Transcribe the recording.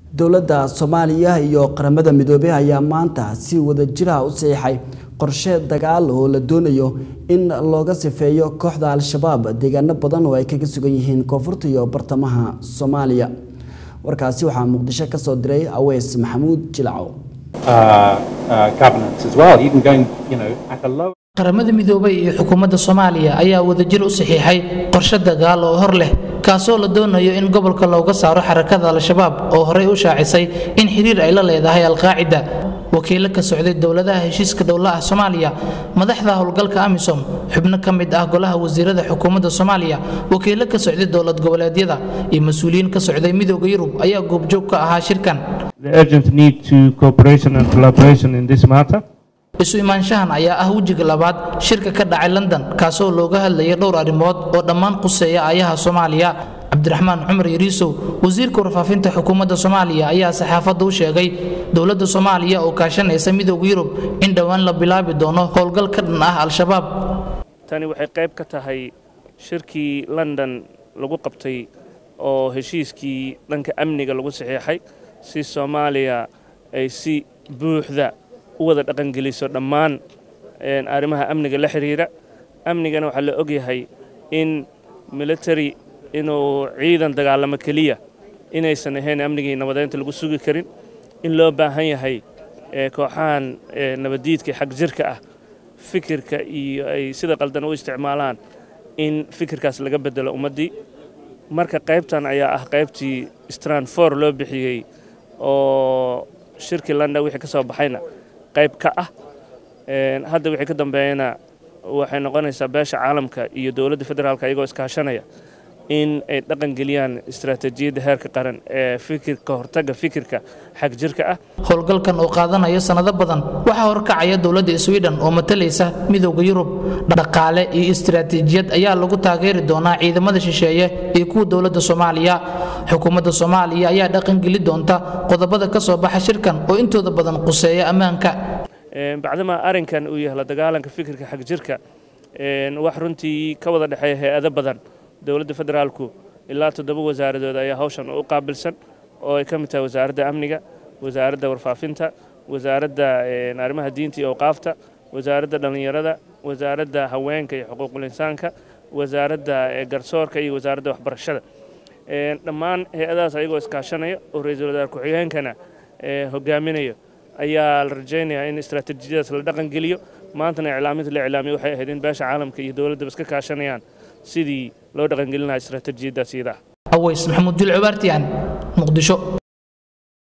dowladda soomaaliya iyo qaramada midoobey ayaa maanta si wadajira u saxiixay qorshe dagaal oo la doonayo in looga sifeeyo kooxda al-shabaab deegaano badan oo ay kaga sugan yihiin koonfurta iyo bartamaha soomaaliya warkaasi waxaa muqdisho ka soo diray aweys maxamuud jilacow qaramada midoobay iyo xukuumadda soomaaliya ayaa wadajir u saxiixay qorshe dagaal oo hor leh kaasoo la doonayo in gobolka looga saaro xarakada al-shabaab oo horey u shaacisay in xiriir ay la leedahay alqaacida wakiilo ka socday dowladaha heshiiska dhowla ah soomaaliya madaxda howlgalka amisom xubno ka mid ah golaha wasiirada xukuumadda soomaaliya wakiilo ka socday dowlad goboleedyada iyo mas-uuliyiin ka socday midooda yurub ayaa goobjoog ka ahaa shirkan isu imaanshahan ayaa ah wejiga labaad shirka ka dhacay london kaasoo looga hadlayay dhowr arrimood oo dhammaan quseeya ayaha soomaaliya cabdiraxmaan cumar yariisow wasiirka warfaafinta xukuumadda soomaaliya ayaa saxaafadda u sheegay dowladda soomaaliya oo kaashanaysa midooda yurub in dhowaan la bilaabi doono howlgal ka dhan ah al-shabaab tani waxay qayb ka tahay shirkii london lagu qabtay oo heshiiskii dhanka amniga lagu saxiixay si soomaaliya ay si buuxda u wada dhaqangeliso dhammaan arrimaha amniga la xidhiira amnigana waxaa la ogyahay in military inuu ciidan dagaalamo keliya inaysan ahayn amnigii nabadeynta lagu sugi karin in loo baahan yahay kooxahan nabaddiidka xag jirka ah fikirka iyo ay sida qaldan u isticmaalaan in fikirkaas laga bedelo ummaddii marka qaybtan ayaa ah qaybtii stranfor loo bixiyey oo shirkii london wixii ka soo baxayna qayb ka ah hadda wixii ka dambeeyana waxay noqonaysaa beesha caalamka iyo dowladda federaalka iyagoo iskaashanaya in ay dhaqan geliyaan istaraatiijiyadda heerka qaran ee fikirka hortagga fikirka xag jirka ah howlgalkan oo qaadanaya sannado badan waxaa horkacaya dowladda sweden oo matalaysa midooda yurub dhaqaale iyo istaraatiijiyad ayaa lagu taageeri doonaa ciidamada shisheeye iyo kuwa dowladda soomaaliya xukuumadda soomaaliya ayaa dhaqangeli doonta qodobada ka soo baxa shirkan oo intooda badan quseeya ammaanka bacdamaa arrinkan uu yahay la dagaalanka fikirka xag jirka wax runtii ka wada dhexeeya hay-ado badan dowladda federaalku ilaa toddoba wasaaradood ayaa hawshan u qaabilsan oo ay ka mid tahay wasaaradda amniga wasaaradda warfaafinta wasaaradda arrimaha diinta iyo awqaafta wasaaradda dhallinyarada wasaaradda haweenka iyo xuquuqul insaanka wasaaradda garsoorka iyo wasaaradda waxbarashada dhammaan hay-adahaas ayagoo iskaashanaya oo ra-iisul wasaar ku-xigeenkana hogaaminayo ayaa la rajaynayaa in istaraatiijiyadaas la dhaqan geliyo maantana iclaaminta la iclaamiyo waxay ahayd in beesha caalamka iyo dowladdaba iska kaashanayaan sidii loo dhaqangelin lahaa istaraatiijiyaddaas iyada aweys maxamuud jilcubaartiyan muqdisho